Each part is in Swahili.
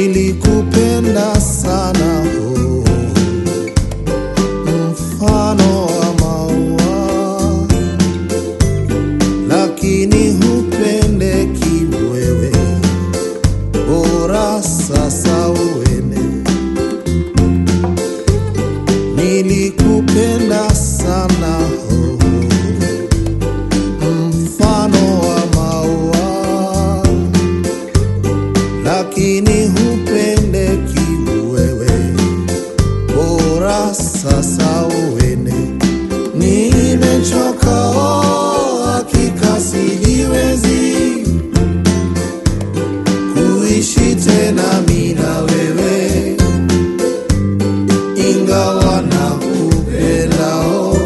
nilikupenda sana oh, mfano wa maua, lakini hupendeki wewe, bora sasa uende. Nilikupenda sana oh, mfano wa maua lakini hupendeki wewe, bora sasa uende. Nimechoka oh, hakika sijiwezi kuishi tena mimi na wewe, ingawa nakupenda oh,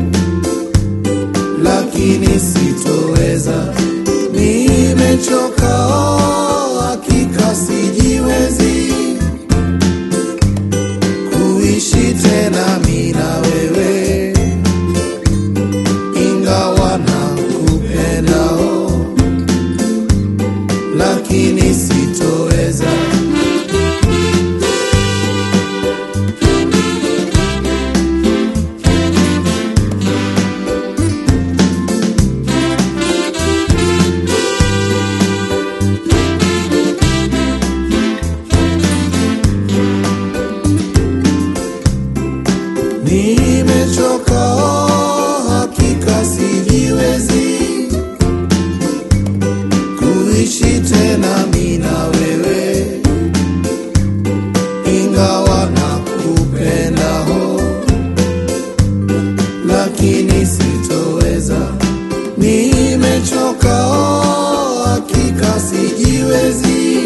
lakini sitoweza. Nimechoka oh, hakika sijiwezi kuishi tena mimi na wewe, ingawa nakupenda oh, lakini sitoweza. Nimechoka oh, hakika sijiwezi kuishi tena mimi na wewe, ingawa nakupenda oh, lakini sitoweza. Nimechoka oh, hakika sijiwezi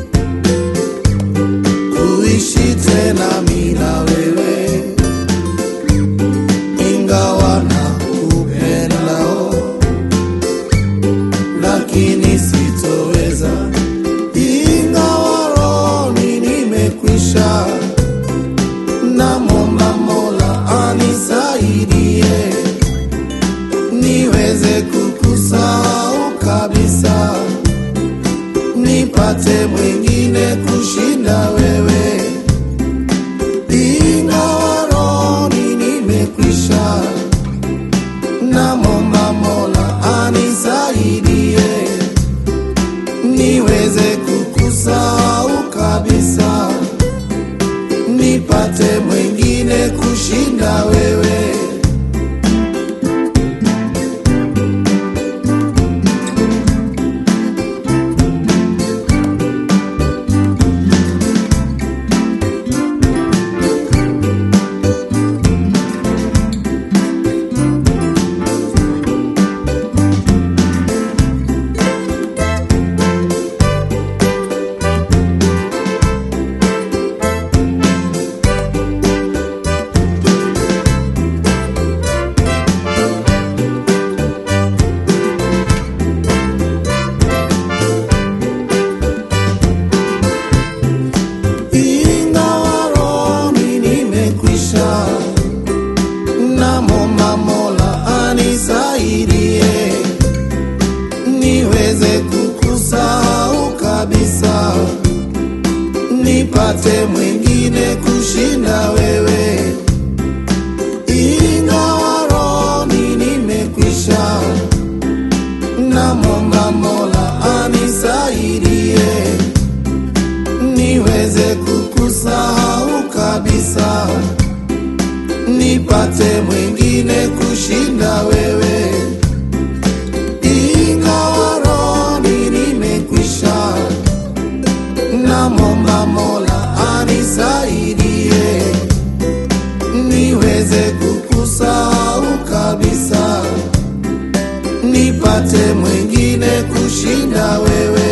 kuishi tena mimi na wewe ingawa nakupenda oh, lakini sitoweza. Ingawa rohoni nimekwisha, namwomba Mola anisaidie niweze kukusahau kabisa, nipate mwingine kushinda wewe ingawa rohoni nimekwisha, namwomba Mola anisaidie niweze kukusahau kabisa, nipate mwingine kushinda wewe. Ingawa rohoni nimekwisha, namwomba Mola anisaidie niweze kukusahau kabisa, nipate mwingine kushinda wewe. Ingawa rohoni nimekwisha, namwomba Mola anisaidie niweze kukusahau kabisa, nipate mwingine kushinda wewe. Ingawa rohoni nimekwisha, namwomba Mola anisaidie niweze kukusahau kabisa, nipate mwingine kushinda wewe.